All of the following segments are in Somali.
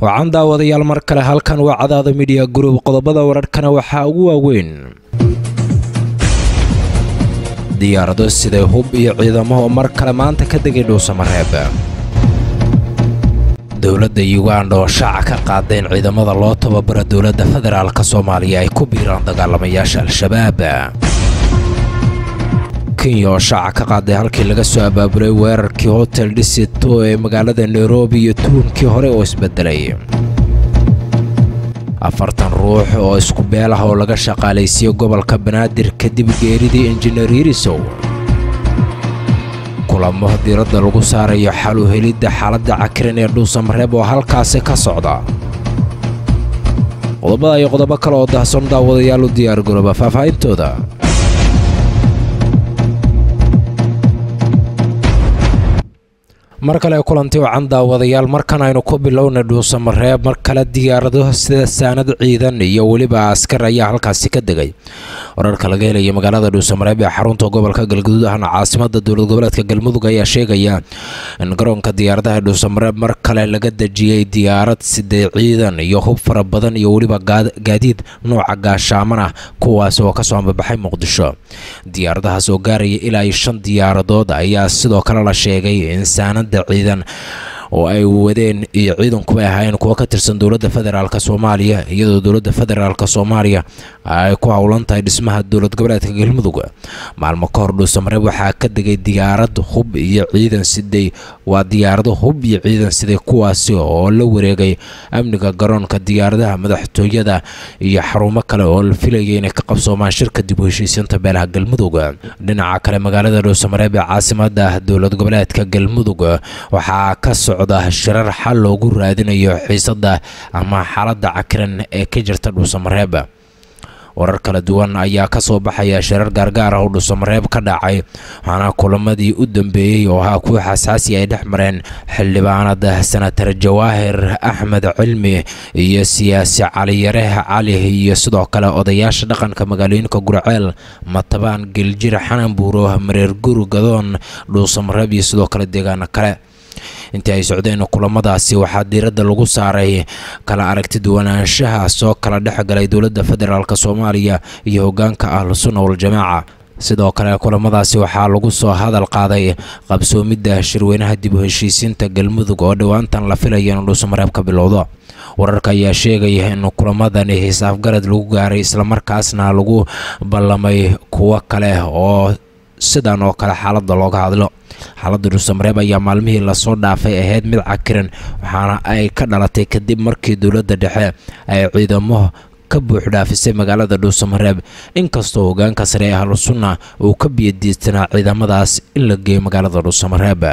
wacan daawadayaal mar kale halkan waa cadaada midiya gurub qodobada wararhkana waxaa ugu waaweyn diyaarado siday hub iyo ciidamo oo mar kale maanta ka degay dhuusamareeb dowladda yuganda oo shaaca ka qaada in ciidamada loo tababaro dowladda federaalka soomaaliya ay ku biiraan dagaalamayaasha al-shabaab kenya oo shaaca ka qaaday halkii laga soo abaabulay weerarkii hotel dhisito ee magaalada nairobi iyo tuunkii hore oo isbedelay afartan ruux oo isku beel ah oo laga shaqaalaysiiyey gobolka banaadir kadib geeridii injineer yirisow kulamo diiradda lagu saarayo xalu helidda xaaladda cakiran ee dhuusamareeb oo halkaasi ka socda qodobada iyo qodobo kale oo dahson daawadayaal u diyaar garooba faahfaahintooda mar kale kulanti wacan daawadayaal markan aynu ku bilowna dhuusamareeb mar kale diyaarado sida saanad ciidan iyo weliba askar ayaa halkaasi ka degay wararka laga helaya magaalada dhuusamareeb ee xarunta gobolka galguduud ahna caasimada dowlad goboleedka galmudug ayaa sheegaya in garoonka diyaaradaha dhuusamareeb mar kale laga dejiyey diyaarad sidee ciidan iyo hub fara badan iyo weliba gaadiid nooca gaashaaman ah kuwaas oo kasoo ambabaxay muqdisho diyaaradahaas oo gaaraya ilaa iyo shan diyaaradood ayaa sidoo kale la sheegay in saanad ciidan oo ay wadeen iyo ciidankuba ahaayeen kuwo ka tirsan dowladda federaalk soomaaliya iyadoo dowladda federaalk soomaaliya ay ku howlan tahay dhismaha dowlad goboleedka galmudug maalmo ka hor dhuusamareeb waxaa ka degay diyaarad hub iyo ciidan siday waa diyaarado hub iyo ciidan siday kuwaasi oo la wareegay amniga garoonka diyaaradaha madaxtooyada iyo xarumo kale oo la filayay inay ka qabsoomaan shirka dib u heshiisiinta beelaha galmudug dhinaca kale magaalada dhuusamareeb ee caasimada dowlad goboleedka galmudug waxaa ka socda shirar xal loogu raadinayo xiisada ama xaaladda cakiran ee ka jirta dhuusamareeb warar kala duwan ayaa ka soo baxaya shirar gaargaar ah oo dhuusamareeb ka dhacay waxaana kulamadii u dambeeyey oo ahaa kuwa xasaasi ay dhex mareen xildhibaanada senatar jawaahir axmed cilmi iyo siyaasi caliyareeh cali iyo sidoo kale odayaasha dhaqanka magaalooyinka gurceel matabaan geljir xanan buuro mareer guri gadoon dhuusamareeb iyo sidoo kale deegaano kale intii ay socdeen kulamadaasi waxaa diiradda lagu saaray kala aragti duwanaanshaha soo kala dhexgalay dowladda federaalk soomaaliya iyo hogaanka ahlu sunna waljamaaca sidoo kale kulamadaasi waxaa lagu soo hadal qaaday qabsoomidda shirweynaha dib u heshiisiinta galmudug oo dhowaantan la filaya in dhuusamareeb ka bilowdo wararka ayaa sheegaya in kulamadani hisaafgarad lagu gaaray islamarkaasna lagu ballamay kuwo kale oo sidan oo kale xaaladda looga hadlo xaaladda dhuusamareeb ayaa maalmihii lasoo dhaafay ahayd mid cakiran waxaana ay ka dhalatay kadib markii dowladda dhexe ay ciidamo ka buuxdhaafisay magaalada dhuusamareeb inkastoo hogaanka sare ee ahlu sunna uu ka biyadiistanaa ciidamadaas in la geeyo magaalada dhuusamareeb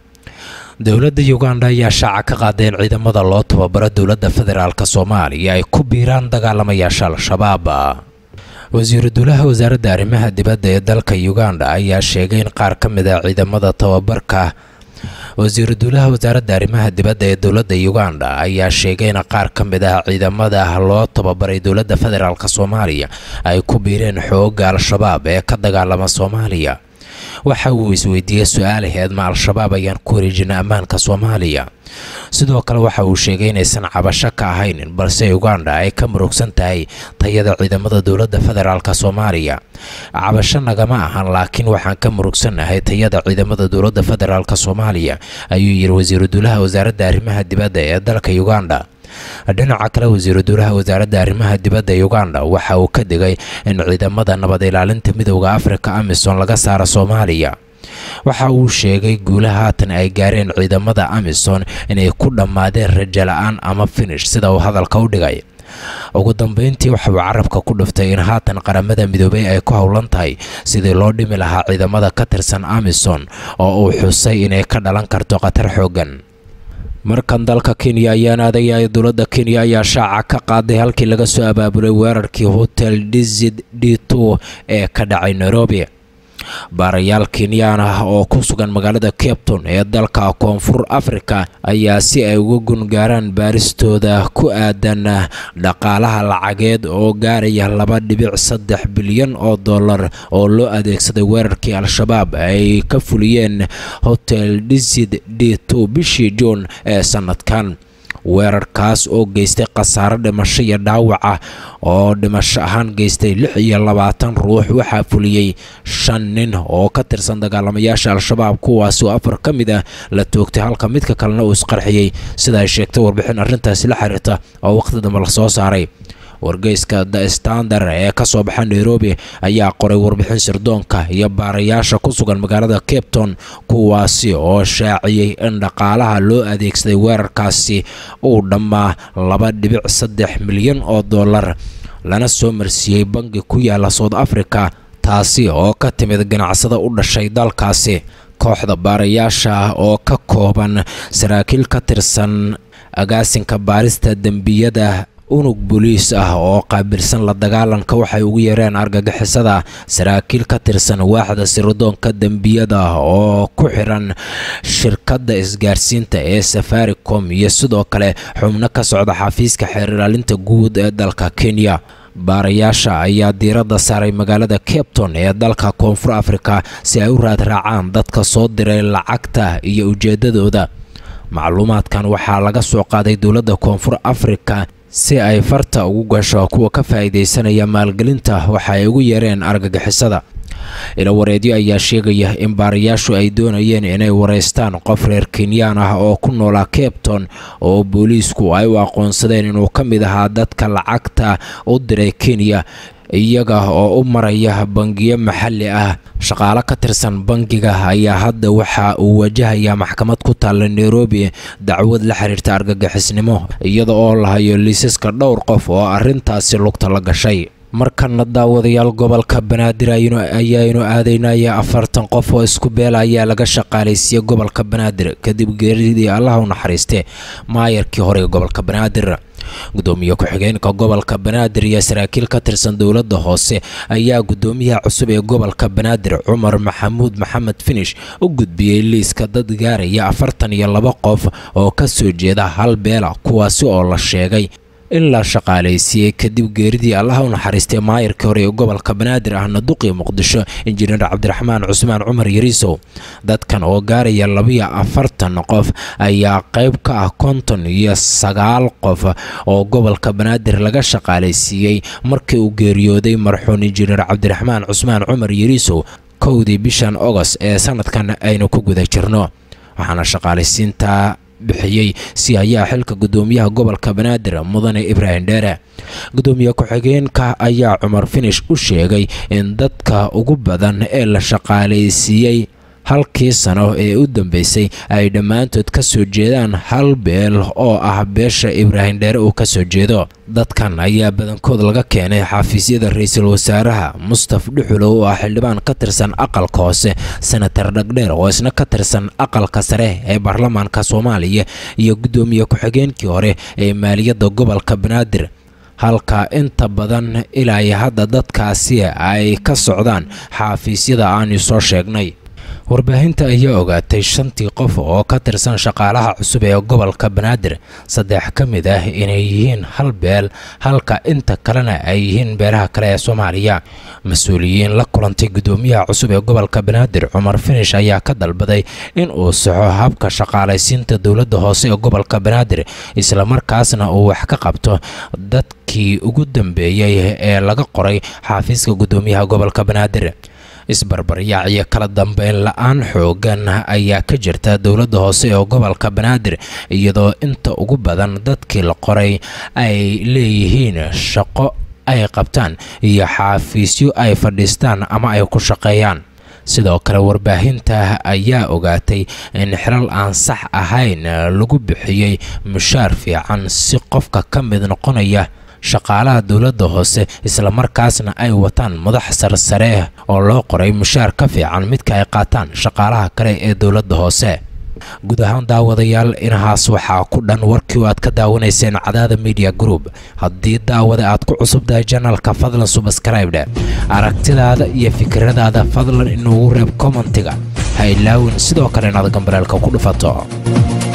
dowladda uganda ayaa shaaca ka qaaday in ciidamada loo tababaro dowladda federaalk soomaaliya ay ku biiraan dagaalamayaasha al-shabaab wasiiru dowlaha wasaaradda arrimaha dibadda ee dalka uganda ayaa sheegay in qaar ka mid a ciidamada tababarka wasiiru dowlaha wasaaradda arrimaha dibadda ee dowladda uganda ayaa sheegay in qaar ka mid ah ciidamada loo tababaray dowladda federaalk soomaaliya ay ku biireen xoogga al-shabaab ee ka dagaalama soomaaliya waxa uu isweydiiyey su-aalaheed ma al-shabaab ayaan ku wareejina ammaanka soomaaliya sidoo kale waxa uu sheegay inaysan cabasho ka ahaynin balse uganda ay ka murugsan tahay tayada ciidamada dowladda federaalk soomaaliya cabasho nagama ahan laakiin waxaan ka murugsannahay tayada ciidamada dowladda federaalk soomaaliya ayuu yidhi wasiiru dowlaha wasaaradda arrimaha dibadda ee dalka uganda dhinaca kale wasiiru dowlaha wasaaradda arrimaha dibadda uganda waxa uu ka digay in ciidamada nabad ilaalinta midowda afrika amisom laga saaro soomaaliya waxa uu sheegay guulaha haatan ay gaareen ciidamada amisom inay ku dhammaadeen rajo la-aan ama finish sida uu hadalka u dhigay ugu dambeyntii waxa uu carabka ku dhiftay in haatan qaramada midoobay ay ku howlan tahay sidii loo dhimi lahaa ciidamada ka tirsan amisom oo uu xusay inay ka dhalan karto khatar xooggan markan dalka kenya ayaan aadaya dowladda kenya ayaa shaaca ka qaaday halkii laga soo abaabulay weerarkii hotel dizid d two ee ka dhacay nairobi baarayaal kenyaan ah oo ku sugan magaalada capton ee dalka koonfur africa ayaa si ay uga gungaaraan baaristooda ku aadan dhaqaalaha lacageed oo gaaraya laba dhibic saddex bilyan oo dollar oo loo adeegsaday weerarkii al-shabaab ay ka fuliyeen hotel dizid d two bishii juun ee sanadkan weerarkaas oo geystay khasaaro dhimasho iyo dhaawac ah oo dhimasho ahaan geystay lix iyo labaatan ruux waxaa fuliyey shan nin oo ka tirsan dagaalamayaasha al-shabaab kuwaasi oo afar ka mid ah la toogtay halka midka kalena uu isqarxiyey sida ay sheegtay warbixin arrintaasi la xiriirta oo waqti dambe la soo saaray wargeyska the standard ee ka soo baxa nairobi ayaa qoray warbixin sirdoonka iyo baarayaasha ku sugan magaalada cape town kuwaasi oo shaaciyey in dhaqaalaha loo adeegsaday weerarkaasi uu dhammaa laba dhibic saddex milyan oo dollar lana soo marsiiyey bangi ku yaala south africa taasi oo ka timid ganacsada u dhashay dalkaasi kooxda baarayaasha ah oo ka kooban saraakiil ka tirsan agaasinka baarista dembiyada unug booliis ah oo qaabilsan la dagaalanka waxay ugu yeereen argagixisada saraakiil ka tirsan waaxda sirdoonka dembiyada oo ku xiran shirkadda isgaarsiinta ee safaricom iyo sidoo kale xubno ka socda xafiiska xeer ilaalinta guud ee dalka kenya baarayaasha ayaa diiradda saaray magaalada capton ee dalka koonfur afrika si ay u raadraacaan dadka soo diray lacagta iyo ujeedadooda macluumaadkan waxaa laga soo qaaday dowladda koonfur afrika si ay farta ugu gasho kuwa ka faa'iidaysanaya maalgelinta waxa ay ugu yeereen argagixisada ilawareedyo ayaa sheegaya in baarayaashu ay doonayeen inay wareystaan qof reer kenyaan ah oo ku noolaa capton oo booliisku ay u aqoonsadeen inuu ka mid ahaa dadka lacagta u diray kenya iyaga oo u maraya bangiyo maxalli ah shaqaale ka tirsan bangiga ayaa hadda waxa uu wajahayaa maxkamad ku taalla nairobi dacwad la xiriirta argagixisnimo iyada oo la hayo liisaska dhowr qof oo arrintaasi lugta la gashay markana daawadayaal gobolka banaadir ayaaynu aadaynaya afartan qof oo isku beela ayaa laga shaqaalaysiiyey gobolka banaadir kadib geeridii allaha u naxariiste maayarkii hore ee gobolka banaadir gudoomiye ku-xigeenka gobolka banaadir iyo saraakiil ka tirsan dowladda hoose ayaa gudoomiyaha cusub ee gobolka banaadir cumar maxamuud maxamed finish u gudbiyey liiska dad gaaraya afartan iyo laba qof oo ka soo jeeda hal beela kuwaasi oo la sheegay in la shaqaalaysiiyey kadib geeridii allaha u naxariistay maayarkii hore ee gobolka banaadir ahna duqii muqdisho injineer cabdiraxmaan cusmaan cumar yariisow dadkan oo gaaraya labiyo afartan qof ayaa qayb ka ah konton iyo sagaal qof oo gobolka banaadir laga shaqaalaysiiyey markii uu geeriyooday marxuun injineer cabdiraxmaan cusmaan cumar yariisow kowdii bishan ogost ee sanadkan aynu ku guda jirno waxaana shaqaalaysiinta bixiyey si ayaa xilka gudoomiyaha gobolka banaadir mudane ibraahim dheere gudoomiye ku-xigeenka ayaa cumar finish u sheegay in dadka ugu badan ee la shaqaalaysiiyey halkii sano ee u dambeysay ay dhammaantood ka soo jeedaan hal beel oo ah beesha ibraahim dheere uu ka soo jeedo dadkan ayaa badankood laga keenay xafiisyada ra-iisul wasaaraha mustaf dhuxulow oo ah xildhibaan ka tirsan aqalka hoose senatar dhagdheer oo isna ka tirsan aqalka sare ee baarlamaanka soomaaliya iyo guddoomiye ku-xigeenkii hore ee maaliyadda gobolka banaadir halka inta badan ilaa iyo hadda dadkaasi ay ka socdaan xafiisyada aanu soo sheegnay warbaahinta ayaa ogaatay shantii qof oo ka tirsan shaqaalaha cusub ee gobolka banaadir saddex ka mid ah inay yihiin hal beel halka inta kalena ay yihiin beelaha kale ee soomaaliya mas-uuliyiin la kulantay guddoomiyaha cusub ee gobolka banaadir cumar finish ayaa ka dalbaday in uu saxo habka shaqaalaysiinta dowladda hoose ee gobolka banaadir islamarkaasna uu wax ka qabto dadkii ugu dambeeyey ee laga qoray xaafiiska guddoomiyaha gobolka banaadir isbarbaryaac iyo kala dambeyn la-aan xoogan ayaa ka jirta dowladda hoose ee gobolka banaadir iyadoo inta ugu badan dadkii la qoray ay leeyihiin shaqo ay qabtaan iyo xaafiisyo ay fadhiistaan ama ay ku shaqeeyaan sidoo kale warbaahinta ayaa ogaatay in xilal aan sax ahayn lagu bixiyey mushaar fiican si qofka ka mid noqonaya shaqaalaha dowladda hoose islamarkaasna ay wataan madax sarsare oo loo qoray mushaar ka fiican midka ay qaataan shaqaalaha kale ee dowladda hoose guud ahaan daawadayaal inahaas waxaa ku dhan warkii aad ka daawanayseen cadaada media group haddii daawada aad ku cusubtahay janalka fadlan subscribe aragtidaada iyo fikradaada fadlan inuugu reeb commentiga ha ilaawin sidoo kale inaad gambareelka ku dhufato